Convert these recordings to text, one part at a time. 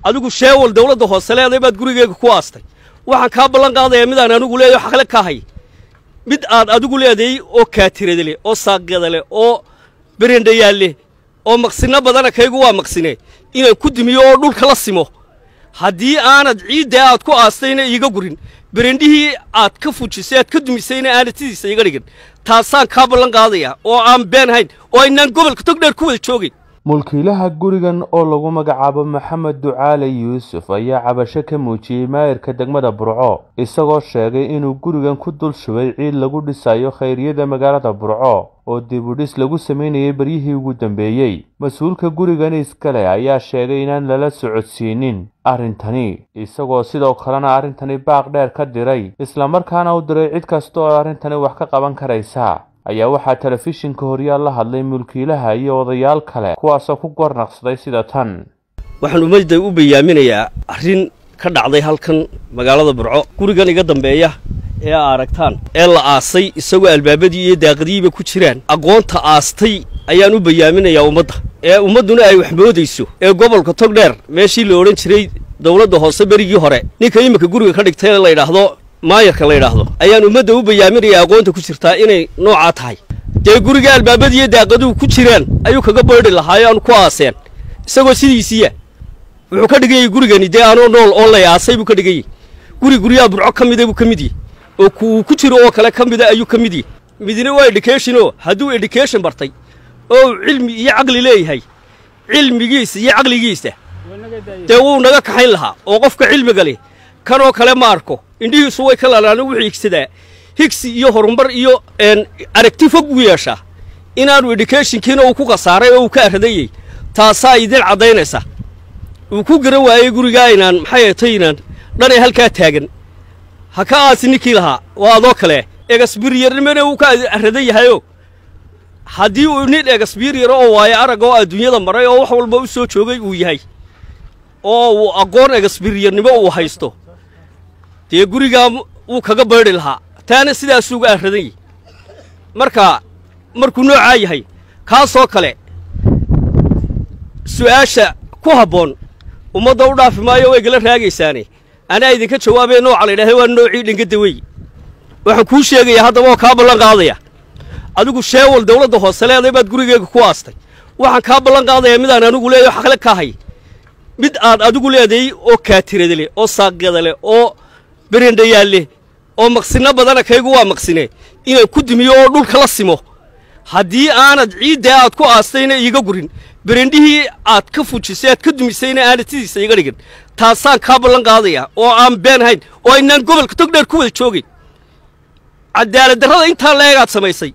adigu sheewal dawladda hoose leeday baad gurigeyga ku aastay waxaan kaa ballan qaadayaa midaan anigu leeyaho xaqle ka hay mid aad adigu leeday oo kaatirada leh oo saaqyada leh oo berendhayaal leh oo maqsinno badana kaygu waa maqsine inaan ku dimiyo oo dhulka la simo haddii aanad ciidda aad ku aastayna iiga gurin berendhihii aad ka fujisay aad ka dumisayna aanad sidiisa iga dhigin taasaan kaa ballan qaadayaa oo aan been hayn oo aynaan gobolka togdheer ku wada joogin mulkiilaha gurigan oo lagu magacaabo maxamed ducaale yuusuf ayaa cabasho ka muujiyey maayirka degmada burco isagoo sheegay inuu gurigan ku dul shubay ciid lagu dhisayo khayriyada magaalada burco oo dibudhis lagu samaynayay beryihii ugu dambeeyey mas-uulka gurigani iskale ayaa sheegay inaan lala socodsiinin arrintani isagoo sidoo kalena arrintani baaq dheer ka diray islamarkaana u diray cid kasta oo arrintani wax ka qaban karaysa ayaa waxaa telefishinka horyaal la hadlay mulkiilaha iyo odayaal kale kuwaasoo ku gornaqsaday sida tan waxaan ummadda u bayaaminayaa arrin ka dhacday halkan magaalada burco gurigan iga dambeeya ee aa aragtaan ee la aasay isagoo albaabadii iyo daaqadiiba ku jiraan aqoonta aastay ayaan u bayaaminayaa ummadda ee ummadduna ay wax moodayso ee gobolka togdheer meeshii la odhan jiray dawladda hoose berigii hore ninka iminka guriga ka dhigtay la yidhaahdo maayarka la yidhaahdo ayaan ummadda u bayaaminayaa aqoonta ku jirtaa inay noocaa tahay dee guriga albaabadiiyo daaqaduhu ku jiraan ayuu kaga baydhi lahaayo aanu ku aaseen isagoo sidiisiiya wuxuu ka dhiganyay gurigani dee anoo nool oo lay aasay buu ka dhiganyay guri guryaha burco ka mida buu ka mid yahy oo kuuu ku jiro oo kale ka mida ayuu ka mid yahy midna waa educationoo hadduu education bartay oo uu cilmi iyo caqli leeyahay cilmigiisa iyo caqligiisa dee wuu naga kaxayn lahaa oo qofka cilmiga leh kanoo kale ma arko indhihiisu way ka lalaana wuxuu higsadaa higsi iyo horumar iyo aragti fog u yeeshaa inaanu educationkiina uu ku khasaaray oo uu ka arradayey taasaa idin caddaynaysa uu ku garan waayey gurigaa inaan maxay atay inaan dhanay halkaa taagan ha ka aasi ninkii lahaa waa adoo kale egasbiryarnimana wuu ka arradan yahayoo haddii uu nin egasbiryar oo waayo arag oo adduunyada maray oo wax walba u soo joogay uu yahay oo uu aqoon egasbiryarnimo uu haysto dee gurigaa wuu kaga baydhi lahaa taana sidaasuuga arradan yahy marka markuu noocaa yahay kaasoo kale su'aasha ku habboon ummadda u dhaafi maayo way gala raagaysaane anaa idinka jawaabee nooca la ydhahay waa noocii dhangadawey waxaan kuu sheegayaa haddaba oo kaa ballan qaadaya adigu sheewal dawladda hoose leeday baad gurigeyga ku aastay waxaan kaa ballan qaadayaa midaan anigu leeyaho xaqle ka hay mid aad adigu leeday oo kaatirada leh oo saaqyada leh oo berendhayaal leh oo maqsinno badana kaygu waa maqsine inaan ku dimiyo oo dhulka la simo haddii aanad ciidda aad ku aastayna iiga gurin berendhihii aad ka fujisay aad ka dumisayna aanad sidiisa iga dhigin taasaan kaa ballan qaadayaa oo aan been hayn oo aynaan gobolka togdheer ku wada joogin cadaaladdarrada intaa leegaad samaysay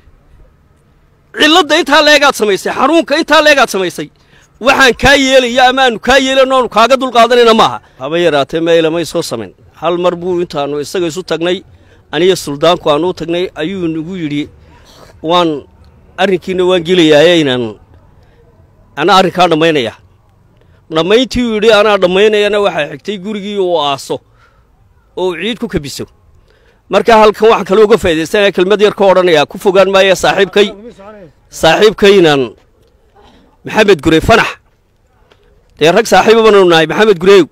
cilladda intaa leegaad samaysay xanuunka intaa leegaad samaysay waxaan kaa yeelaya ama aanu kaa yeelan oonu kaaga dulqaadanayna maaha haba yaraatee meelamay soo samayn hal mar buu intaannu isaga isu tagnay aniyo suldaanku aannu u tagnay ayuu nagu yidhi waan arrinkiina waan gelayaaye inaan anaa arrinkaa dhammaynaya dhammayntii uu yidhi anaa dhammaynayana waxaa xigtay gurigii uu aaso oo uu ciid ku kabiso markaa halkan waxaan kale uga faa'idaysanaya kelmad yar ka odhanayaa ku fogaan maaya saaxiibkay saaxiibkaynaan maxamed gurey fanax dee rag saaxiiba baanu nahay maxamed gureew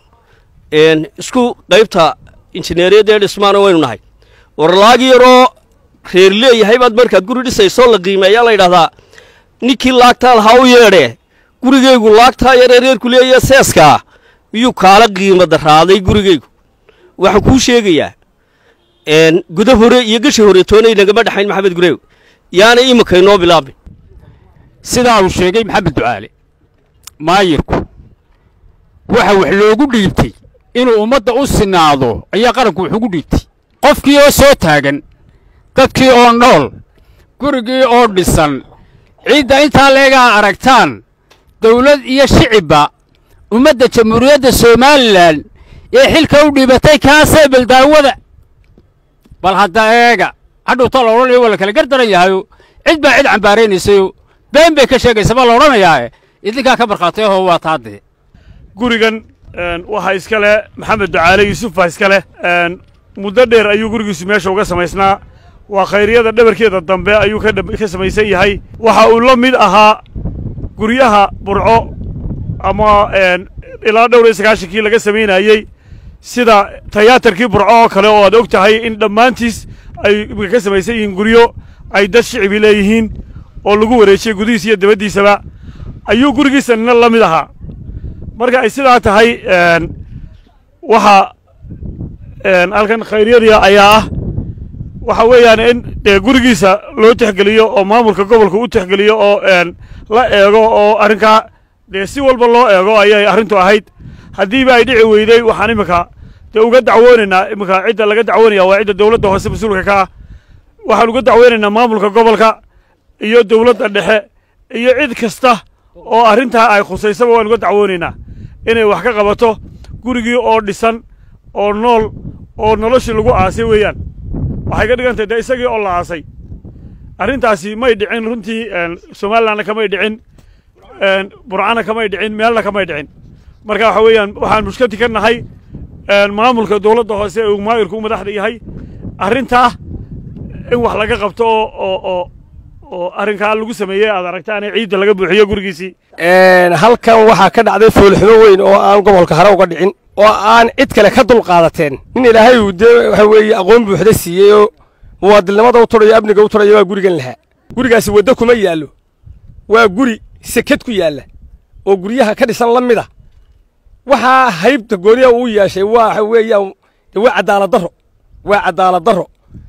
isku qaybta injineeriyadda ee dhismaana waynu nahay warlaagi yaroo reer leeyahay baad markaad guri dhisaysoo la qiimeeyaa la yidhahdaa ninkii laagtaa lahaa u yeedhee gurigaygu laagtaa yaree reerku leeya seeskaa miyuu kaala qiimo darraaday gurigaygu waxaan kuu sheegayaa guda hore iyo gasha hore toonay nagama dhexayn maxamed gureew yaana iminka inoo bilaabin sidaa uu sheegay maxamed ducaale maayirku waxa wax loogu dhiibtay inuu ummadda u sinaado ayaa qaranku wax ugu dhiibtay qofkii oo soo taagan dadkii oo nool gurigii oo dhisan ciidda intaa leegaa aragtaan dawlad iyo shicibba ummadda jamhuuriyadda somalilan ee xilka u dhiibatay kaasee baldaawada bal hadda eega hadhuuta la odhanayo waa la kala gardaran yahayo cid baa cid cambaaraynaysayo been bay ka sheegaysa baa la odhanayaae idinkaa ka markhaatayahoo waa taadee gurigan waxaa iska leh maxamed ducaale yuusuf baa iska leh muddo dheer ayuu gurigiisu meesha uga samaysnaa waa khayriyada dhabarkeeda dambe ayuu ka samaysan yahay waxa uu la mid ahaa guryaha burco ama ilaa dhowr iyo sagaashankii laga samaynayey sida tayaatarkii burco oo kale oo aad og tahay in dhammaantiis ay imika ka samaysan yihiin guryo ay dad shicibi leeyihiin oo lagu wareejiyey gudihiisa iyo dabaddiisaba ayuu gurigiisa nina la mid ahaa marka ay sidaa tahay waxaa halkan khayryada ayaa ah waxa weeyaan in dee gurigiisa loo tixgeliyo oo maamulka gobolka u tixgeliyo oo la eego oo arrinkaa dee si walba loo eego ayay arrintu ahayd haddiiba ay dhici weydey waxaan iminka dee uga dacwoonaynaa iminka cidda laga dacwoonaya waa cidda dowladda hoose mas-uulka ka ah waxaan uga dacweynaynaa maamulka gobolka iyo dowladda dhexe iyo cid kasta oo arrintaa ay khusaysaba waan uga dacwoonaynaa inay wax ka qabato gurigii oo dhisan oo nool oo noloshii lagu aasay weeyaan waxay ka dhigan tahay dee isagii oo la aasay arrintaasi may dhicin runtii somalilandna kamay dhicin burcana kamay dhicin meelna kamay dhicin marka waxa weeyaan waxaan mushkati ka nahay maamulka dowladda hoose ee uu maayirku u madaxda yahay arrintaa in wax laga qabto oo oo oo arrinkaa lagu sameeyey aad aragtaan ciidda laga buuxiyo gurigiisii halkan waxaa ka dhacday foolxumo weyn oo aan gobolka hore uga dhicin oo aan cid kale ka dul qaadateen nin ilaahay uu dee waxa weeye aqoon buuxda siiyey oo muwaadilnimada u turayo amniga u turaya waa gurigan lahaa gurigaasi waddo kuma yaallo waa guri seked ku yaalla oo guryaha ka dhisan la mid a waxaa haybta gooniya uu yeeshay waxa weeyaan waa cadaalad darro waa cadaalad darro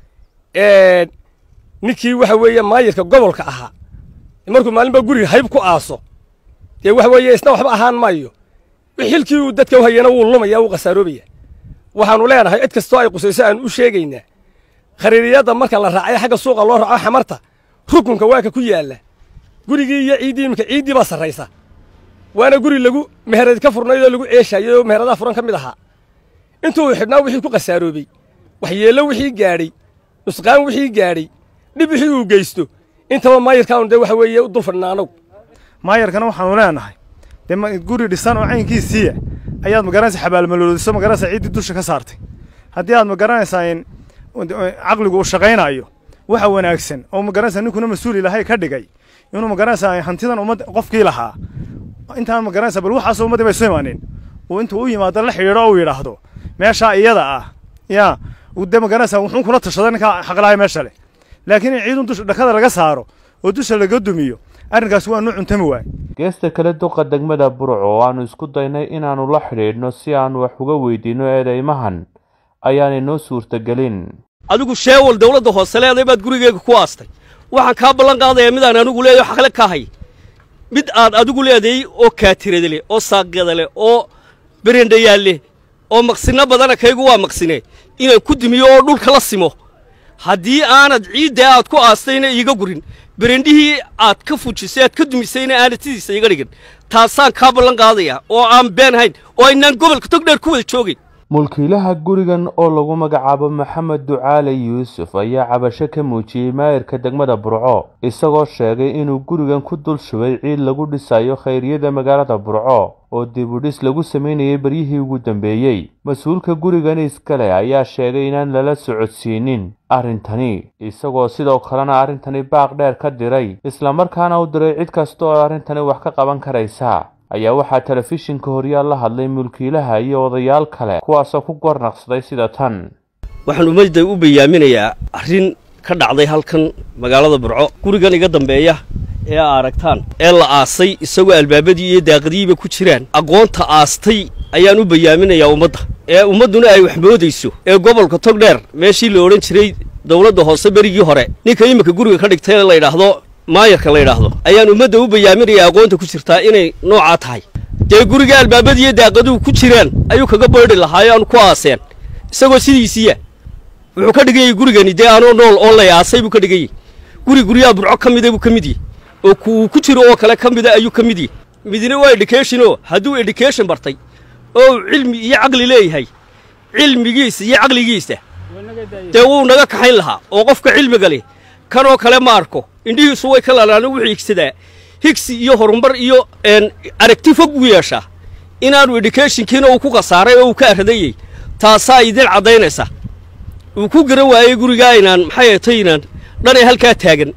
ninkii waxa weeye maayirka gobolka ahaa markuu maalinba guriga hayb ku aaso dee waxa weeye isna waxba ahaan maayo xilkii uu dadka u hayana wuu lumaya wuu khasaaroobayaa waxaannu leenahay cid kastoo ay qusayso aan u sheegaynaa khariiriyadda marka la raacay xagga suuqa loo raaco xamarta rukunka waa ka ku yaalla gurigii iyo ciiddii iminka ciiddii baa sarraysa waana guri lagu meherad ka furnayd oo lagu ceeshayay oo meheradaha furan ka mid ahaa intuu xidhnaa wixii ku khasaaroobey waxyeello wixii gaadhay nusqaan wixii gaadhay dhib wixii uu geysto intaba maayirkaanu dee waxa weeye u dul fadhinaa anagu maayarkana waxaanu leenahay dee guri dhisan oo caynkiisiiya ayaad magaranaysa xabaalmaloodiso magaranaysa ciiddii dusha ka saartay haddii aad magaranaysaa in caqligu uu shaqaynayo waxa wanaagsan oo magaranaysa ninkuna mas-uul ilahay ka dhigay inuu magaranaysaa hantidan ummad qofkii lahaa intaan magaranaysa bal waxaasoo ummaddii bay soo imaaneen uu intuu u yimaado la xidhiidho oo uu yidhaahdo meeshaa iyada ah yaa uu dee magaranaysa wuxuun kula tashada ninkaa xaqlahay meesha leh laakiin in ciidun dusha dhakada laga saaro oo dusha laga dumiyo arrinkaas waa nuu cuntami waay geesta kale duqa degmada burco oo aanu isku daynay inaannu la xidhiidhno si aanu wax uga weydiinno eedeymahan ayaanay noo suurtagelin adigu sheewal dawladda hoose leeday baad gurigeyga ku aastay waxaan kaa ballan qaadayaa midaan anigu leeyaho xaqle ka hay mid aad adigu leeday oo kaatirada leh oo saaqyada leh oo berendhayaal leh oo maqsinno badana kaygu waa maqsine inaan ku dimiyo oo dhulka la simo haddii aanad ciiddaa aad ku aastayna iiga gurin berendhihii aad ka fujisay aad ka dumisayna aanad sidiisa iga dhigin taasaan kaa ballan qaadayaa oo aan been hayn oo aynaan gobolka togdheer ku wada joogin mulkiilaha gurigan oo lagu magacaabo maxamed ducaale yuusuf ayaa cabasho ka muujiyey maayirka degmada burco isagoo sheegay inuu gurigan ku dul shubay ciid lagu dhisayo khayriyada magaalada burco oo dibudhis lagu samaynayay beryihii ugu dambeeyey mas-uulka gurigan iskale ayaa sheegay inaan lala socodsiinin arrintani isagoo sidoo kalena arrintani baaq dheer ka diray islamarkaana u diray cid kasta oo arrintani wax ka qaban karaysa ayaa waxaa telefishinka horyaal la hadlay mulkiilaha iyo odayaal kale kuwaasoo ku gornaqsaday sida tan waxaan ummadda u bayaaminayaa arrin ka dhacday halkan magaalada burco gurigan iga dambeeya ee aa aragtaan ee la aasay isagoo albaabadii iyo daaqadihiiba ku jiraan aqoonta aastay ayaan u bayaaminayaa ummadda ee ummadduna ay wax moodayso ee gobolka togdheer meeshii la odhan jiray dawladda hoose berigii hore ninka iminka guriga ka dhigtay la yidhaahdo maayarka la yidhaahdo ayaan ummadda u bayaaminayaa aqoonta ku jirtaa inay noocaa tahay dee guriga albaabadiiyo daaqaduhu ku jiraan ayuu kaga baydhi lahaayo aanu ku aaseen isagoo sidiisiiya wuxuu ka dhiganyay gurigani dee anoo nool oo lay aasay buu ka dhiganyay guri guryaha burco ka mida buu ka mid yahy oo kuuu ku jiro oo kale ka mida ayuu ka mid yahy midna waa educationoo hadduu education bartay oo uu cilmi iyo caqli leeyahay cilmigiisa iyo caqligiisa dee wuu naga kaxayn lahaa oo qofka cilmiga leh kanoo kale ma arko indhihiisu way ka lalaana wuxuu higsadaa higsi iyo horumar iyo aragti fog buu yeeshaa inaanu educationkiina uu ku khasaaray oo uu ka arradayey taasaa idin caddaynaysa uu ku garan waayey gurigaa inaan maxay atay inaan dhanay halkaa taagan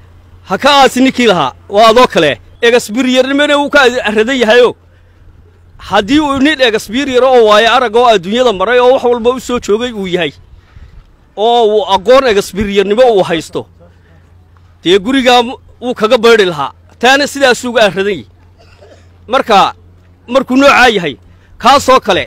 ha ka aasi ninkii lahaa waa adoo kale egasbiryarnimana uu ka arradan yahayoo haddii uu nin egasbiriyar oo waayo arag oo adduunyada maray oo wax walba u soo joogay uu yahay oo uu aqoon egasbiriyarnimo uu haysto dee gurigaa wuu kaga baydhi lahaa taana sidaasuu uga arradan yahy marka markuu noocaa yahay kaasoo kale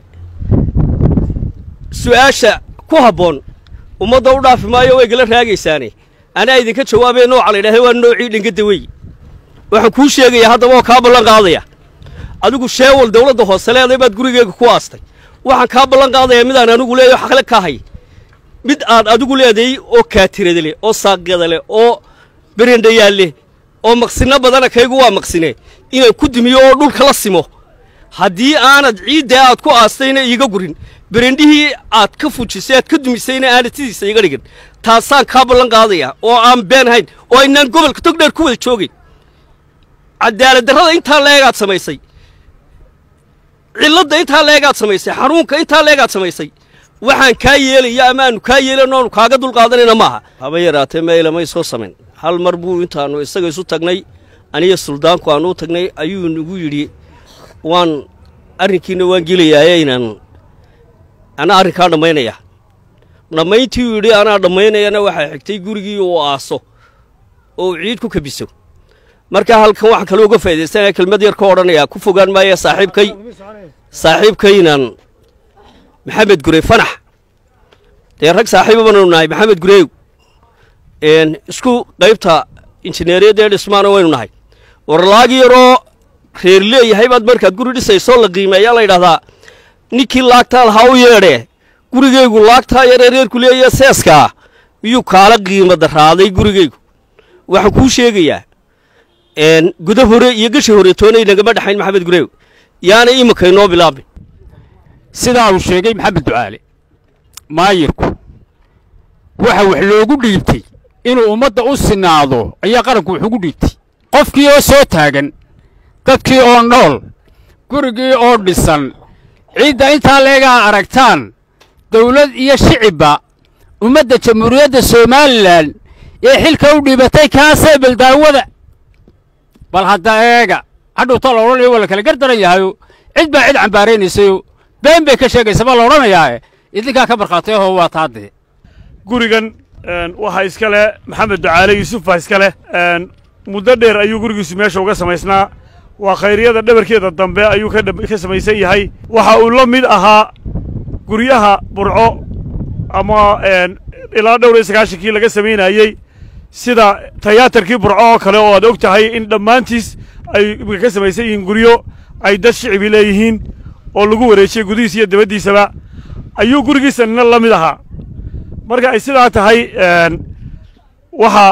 su'aasha ku habboon ummadda u dhaafi maayo way gala raagaysaane anaa idinka jawaabee nooca la yidhahda waa noocii dhangadda wey waxaan kuu sheegayaa haddaba oo kaa ballan qaadaya adigu sheewal dawladda hoose leeday baad gurigeyga ku aastay waxaan kaa ballan qaadayaa midaan anigu leeyaho xaqle ka hay mid aad adigu leeday oo kaatirada leh oo saaqyada leh oo berendhayaal leh oo maqsinno badana kaygu waa maqsine inaan ku dimiyo oo dhulka la simo haddii aanad ciiddaa aad ku aastayna iiga gurin berendhihii aad ka fujisay aad ka dumisayna aanad sidiisa iga dhigin taasaan kaa ballan qaadaya oo aan been hayn oo aynaan gobolka togdheer ku wada joogin cadaaladdarrada intaa leegaad samaysay cilladda intaa leegaad samaysay xanuunka intaa leegaad samaysay waxaan kaa yeelaya ama aanu kaa yeelan oonu kaaga dulqaadanayna maaha haba yaraatee meelamay soo samayn hal mar buu intaannu isaga isu tagnay aniyo suldaanku aannu u tagnay ayuu nagu yidhi waan arrinkiina waan gelayaaye inaan anaa arrinkaa dhammaynaya dhammayntii uu yidhi anaa dhammaynayana waxaa xigtay gurigii uu aaso oo uu ciid ku kabiso markaa halkan waxaan kale uga faaidaystanaya kelmad yar ka odhanayaa ku fogaan maaya saaxiibkay saaxiibkaynaan maxamed gurey fanax dee rag saaxiiba baanu nahay maxamed gureew isku qaybta injineeriyadda ee dhismaana waynu nahay warlaagi yaroo reer leeyahay baad markaad guri dhisaysoo la qiimeeyaa la yidhahdaa ninkii laagtaa lahaa u yeedhee gurigaygu laagtaa yaree reerku leeya seeskaa miyuu kaala qiimo darraaday gurigaygu waxaan kuu sheegayaa guda hore iyo gasha hore toonay nagama dhexayn maxamed gureew yaana iminka inoo bilaabin sidaa uu sheegay maxamed ducaale maayirku waxa wax loogu dhiibtay inuu ummadda u sinaado ayaa qaranku wax ugu dhiibtay qofkii oo soo taagan dadkii oo nool gurigii oo dhisan ciidda intaa leegaa aragtaan dawlad iyo shicibba ummadda jamhuuriyadda somalilan ee xilka u dhiibatay kaasee baldaawada bal hadda eega hadhuuta la odhanayo waa la kala gardaran yahayo cid baa cid cambaaraynaysayo been bay ka sheegaysa baa la odhanayaae idinkaa ka markhaatayahoo waa taadee gurigan waxaa iska leh maxamed ducaale yuusuf baa iska leh muddo dheer ayuu gurigiisu meesha uga samaysnaa waa khayryada dhabarkeeda dambe ayuu ka samaysan yahay waxa uu la mid ahaa guryaha burco ama ilaa dhowr iyo sagaashankii laga samaynayey sida tayaatarkii burco oo kale oo aad og tahay in dhammaantiis ay ka samaysan yihiin guryo ay dad shicibi leeyihiin oo lagu wareejiyey gudihiisa iyo dabaddiisaba ayuu gurigiisanina la mid ahaa marka ay sidaa tahay waxa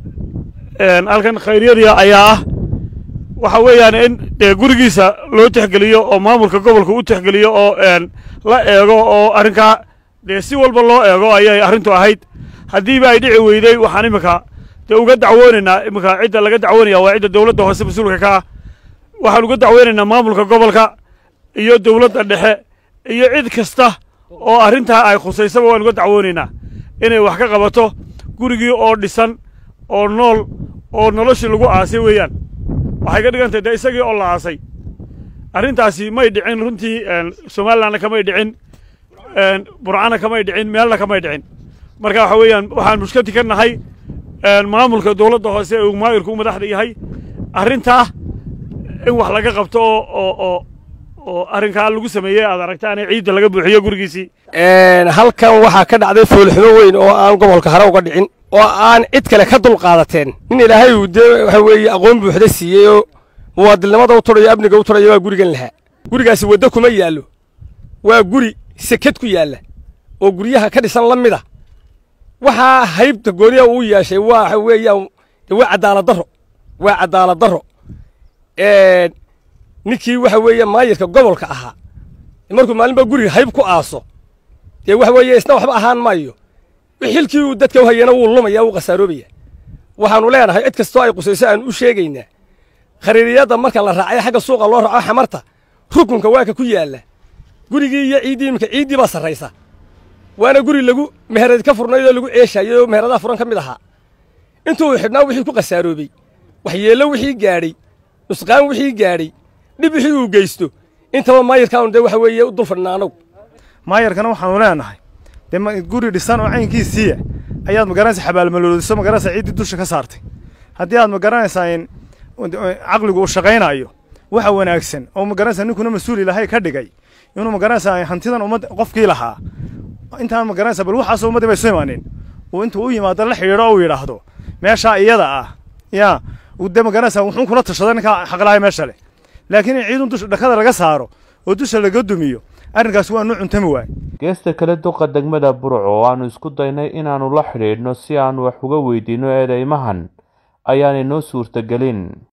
halkan khayryadii ayaa ah waxa weeyaan in dee gurigiisa loo tixgeliyo oo maamulka gobolka u tixgeliyo oo la eego oo arrinkaa dee si walba loo eego ayay arrintu ahayd haddiiba ay dhici weydey waxaan iminka dee uga dacwoonaynaa iminka cidda laga dacwoonaya waa cidda dawladda hoose mas-uulka ka ah waxaan uga dacweynaynaa maamulka gobolka iyo dawladda dhexe iyo cid kasta oo arrintaa ay khusaysaba waan uga dacwoonaynaa inay wax ka qabato gurigii oo dhisan oo nool oo noloshii lagu aasay weeyaan waxay ka dhigantay dee isagii oo la aasay arrintaasi may dhicin runtii somalilandna kamay dhicin burcana kamay dhicin meelna kamay dhicin marka waxa weeyaan waxaan mushkati ka nahay maamulka dawladda hoose ee uu maayirku u madaxda yahay arrintaa in wax laga qabto oo oo oo arrinkaa lagu sameeyey aad aragtaane ciidda laga buuxiyo gurigiisii halkan waxaa ka dhacday foolxumo weyn oo aan gobolka hare uga dhicin oo aan cid kale ka dulqaadateen nin ilaahay uu dee waxa weeye aqoon buuxda siiyey oo muwaadilnimada u turayo amniga u turaya waa gurigan lahaa gurigaasi waddo kuma yaallo waa guri seked ku yaalla oo guryaha ka dhisan la mid a waxaa haybta gooniya uu yeeshay waxa weeyaan waa cadaalad darro waa cadaalad darro ninkii waxa weeye maayirka gobolka ahaa markuu maalinba guriga hayb ku aaso dee waxa weeye isna waxba ahaan maayo xilkii uu dadka u hayana wuu lumaya wuu khasaaroobaya waxaannu leenahay cid kastoo ay qusayso aan u sheegaynaa khariiriyadda marka la raacay xagga suuqa loo raaco xamarta rukunka waa ka ku yaalla gurigii iyo ciiddii iminka ciiddii baa sarraysa waana guri lagu meherad ka furnayd oo lagu ceeshayay oo meheradaha furan ka mid ahaa intuu xidhnaa wixii ku khasaaroobey waxyeello wixii gaadhay nusqaan wixii gaadhay dhib wixii uu geysto intaba maayirkaanu dee waxa weeye u dul fadhinaa anagu maayarkana waxaanu leenahay dee ma- guri dhisan oo caynkiisiiya ayaad magaranaysa xabaalmaloodiso magaranaysa ciiddii dusha ka saartay haddii aad magaranaysaa in caqligu uu shaqaynayo waxa wanaagsan oo magaranaysa ninkuna mas-uul ilahay ka dhigay inuu magaranaysaa hantidan ummadda qofkii lahaa intaan magaranaysa bal waxaasoo ummaddii bay soo imaaneen uu intuu u yimaado la xidhiidho oo uu yidhaahdo meeshaa iyada ah yaa uu dee magaranaysaa wuxuu kula tashaday ninkaa xaqlahay meesha leh laakiin in ciidun dusha dhakada laga saaro oo dusha laga dumiyo arrinkaas waa nu cuntami waay geesta kale duqa degmada burco oo aanu isku daynay inaannu la xidhiidhno si aanu wax uga weydiinno eedeymahan ayaanay noo suurtagelin